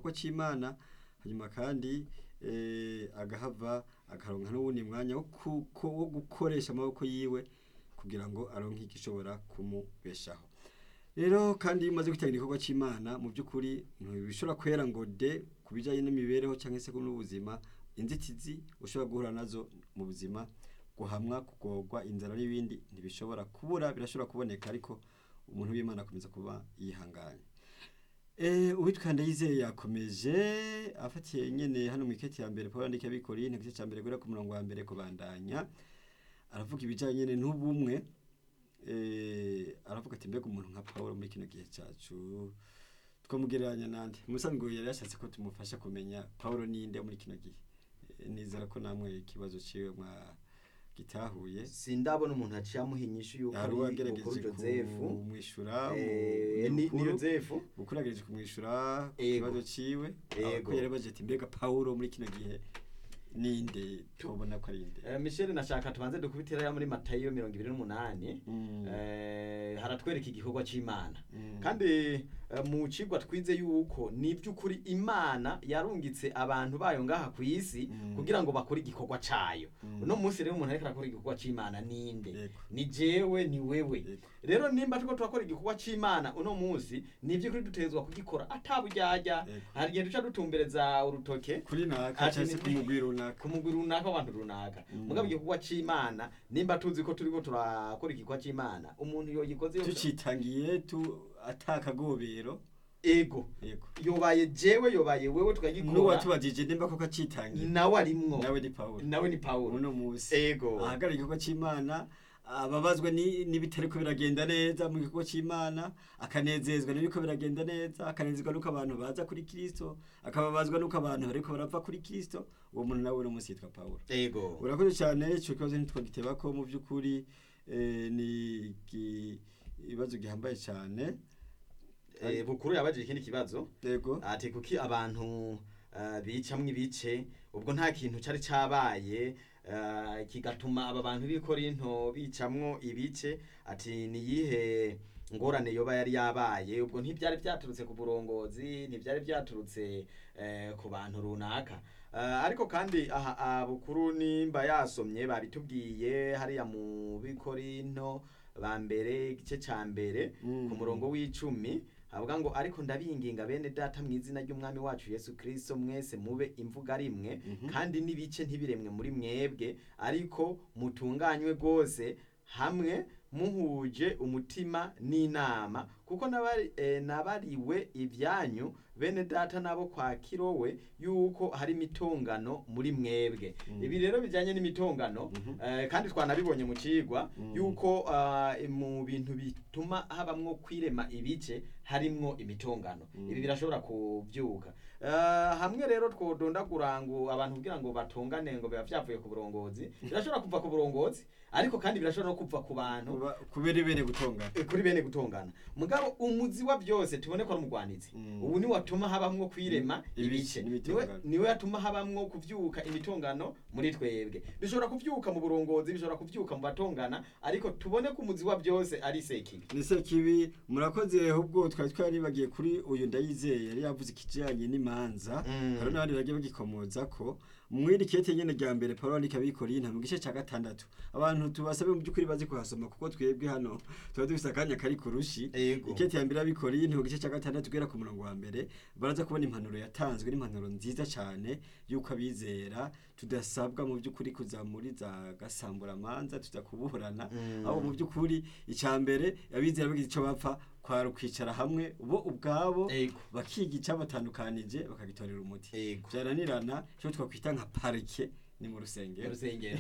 igikorwa cy'imana hanyuma kandi eh, agahava akaronka n'uwundi mwanya wo ku- ko- wo gukoresha amaboko yiwe kugira ngo aronke igishobora kumubeshaho rero kandi iyo umaze kwitabira igikorwa cy'imana mu by'ukuri ntibishobora kwera ngo de ku bijyanye n'imibereho cyangwa se n'ubuzima inzitizi ushobora guhura nazo mu buzima guhamwa kugorwa inzara n'ibindi ntibishobora kubura birashobora kuboneka ariko umuntu w'imana akomeza kuba yihanganye Eh, uwitwa ndayizeye yakomeje afatiye nyene hano mu iketi ya mbere Paulo andika abikori igice cya mbere guhera ku murongo wa mbere kubandanya aravuga ibijanye nyene n'ubumwe eh, aravuga ati mbega umuntu nka Paulo muri kino gihe cacu twamugereranya nande musanzwe yari yashatse ko tumufasha kumenya Paulo ninde muri kino gihe Eh, nizera ko namwe ikibazo ciwe mwa gitahuye sindabona umuntu aciye amuha inyishu y'uko hari ari uwagerageje mukuru josefu kumwishura Eh, ni ni yosefu ukurageje kumwishura ku Ego. kibazo ciwe Ego. ko yari baje ati mbega Paulo muri kino gihe ninde tubona ko ari inde Eh, Michel nashaka tubanze dukubitira ya muri Matayo mirongo ibiri n'umunani Mm. eh, haratwereka igikorwa c'imana Mm. kandi eh, mu cigwa twize yuko ni by'ukuri imana yarungitse abantu bayo ngaha ku isi Mm. kugira ngo bakore igikorwa cayo Mm. uno munsi rero umuntu ariko arakora igikorwa c'imana ninde Yego. ni jewe ni wewe Yego. rero nimba turiko turakora igikorwa c'imana uno munsi ni ivy'ukuri dutegerezwa kugikora ataburyarya Yego. hari igihe duca dutumbereza urutoke kuri naka Ati cyangwa se ni- ku mugwi runaka ku mugwi runaka w'abantu runaka Mm. mugabo igikorwa c'imana nimba tuzi ko turiko turakora igikorwa c'imana umuntu yogikoze yose- tucitangiye tu atakagobero ego yego yobaye jewe yobaye wewe tukagikora n'uwatubajije nimba koko acitangiye nawe arimwo nawe ni Paulo nawe ni pawulo uno munsi ego ahagarara igikorwa cy'imana ababazwa ni- n'ibitariko biragenda neza mu gikorwa cy'imana akanezezwa n'ibiko biragenda neza akanezezwa n'uko abantu baza kuri kristo akababazwa n'uko abantu bariko barapfa kuri kristo uwo muntu nawe uno munsi yitwa pawulo ego urakoze cyane icyo kibazo ntitwagiteba ko mu by'ukuri eh, ni iki- ikibazo gihambaye cyane Eh, bukuru yabajije ikindi kibazo yego ati kuki abantu eh, bicamwo ibice ubwo nta kintu cari cabaye eh, kigatuma aba bantu b'i korinto bicamwo ibice ati niyihe ngorane yoba yari yabaye ubwo ntibyari byaturutse ku burongozi ntibyari byaturutse eh, ku bantu runaka Eh, ariko kandi aha aha bukuru nimba yasomye babitubwiye hariya mu b'i korinto ba mbere igice ca mbere Mm. ku murongo w'icumi havuga ngo ariko ndabinginga bene data mu izina ry'umwami wacu yesu kirisito mwese mube imvuga rimwe Mhm. kandi n'ibice ntibiremwe muri mwebwe ariko mutunganywe rwose hamwe muhuje umutima n'inama kuko nabari- eh, nabariwe ibyanyu bene data nabo kwa kirowe yuko hari imitongano muri mwebwe Mm. ibi rero bijyanye n'imitongano Mhm. eh, kandi twanabibonye mu cigwa Mm. yuko ah, mu bintu bituma habamwo kwirema ibice harimwo imitongano Mm. ibi birashobora kubyuka Eh, hamwe rero twodondagura ngo abantu kugira ngo batongane ngo biba vyavuye ku burongozi birashobora kuva ku burongozi ariko kandi birashobora no kuva ku bantu Kuba- kubera ibere gutongana eh, kuri bene gutongana mugabo umuzi wa byose tubone ko ari umugwanizi Mm. ubu ni watuma habamwo kwirema Ibice ibice n'imitongano. niwe niwe yatuma habamwo kuvyuka imitongano muri twebwe bishobora kuvyuka mu burongozi bishobora kuvyuka mu batongana ariko tubone ko umuzi wa byose ari sekibi nise kibi murakoze ahubwo twari twaribagiye kuri uyu ndayizeye yari yavuze ikijyanye n'imanza Mm. hari n'abandi bagiye bagikomoza ko mwiri kete nyene rya mbere Paulo andika abikorinta mu gice ca gatandatu abantu tubasabe mu by'ukuri bazi kuhasoma kuko twebwe hano tuba dufise akanya kari kurushi Yego. ikete ya mbere y'abikorinta mu gice ca gatandatu guhera ku murongo wa mbere baraza kubona impanuro yatanzwe n'impanuro nziza cane y'uko abizera tudasabwa mu by'ukuri kuza muri za gasamburamanza tuza kuburana Mm. aho mu by'ukuri icya mbere abizera bagize icyo bapfa kwari ukwicara hamwe bo ubwabo Yego. bakiga icyabatandukanije bakagitorera umuti Yego. byaranirana icyo twakwita nka parike ni mu rusengero urusengero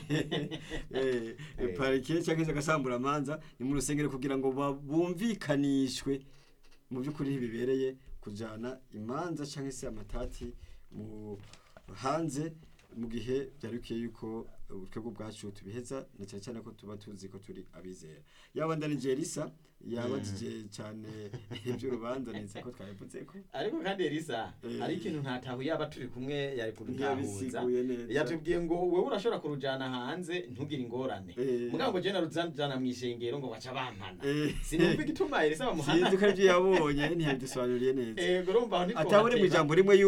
Eh, Eh. parike cyangwa se agasamburamanza ni mu rusengero kugira ngo ba- bumvikanishwe mu by'ukuri ntibibereye kujyana imanza cyangwa se amatati mu hanze mu gihe byari bikwiye yuko ubutwebwe bwacu tubiheza na cyane cyane ko tuba tuzi ko turi abizera yaba ndanije risa yabajije cyane iby'urubanza neza ko twabivuze ko ariko kandi elisa Eh. hari ikintu ntatahu yaba turi kumwe yari kudutahuza ntiyabisiguye neza yatubwiye ngo wowe urashobora kurujana hanze ntugire ingorane Eh. mugabo ngo je narujana mu ishengero ngo baca bampana Eh. sinumva igituma elisa bamuhana sinzi ko aribyo yabonye ntiyabidusobanuriye neza ego urumva aho ntitwohateba. atabure mu ijambo rimwe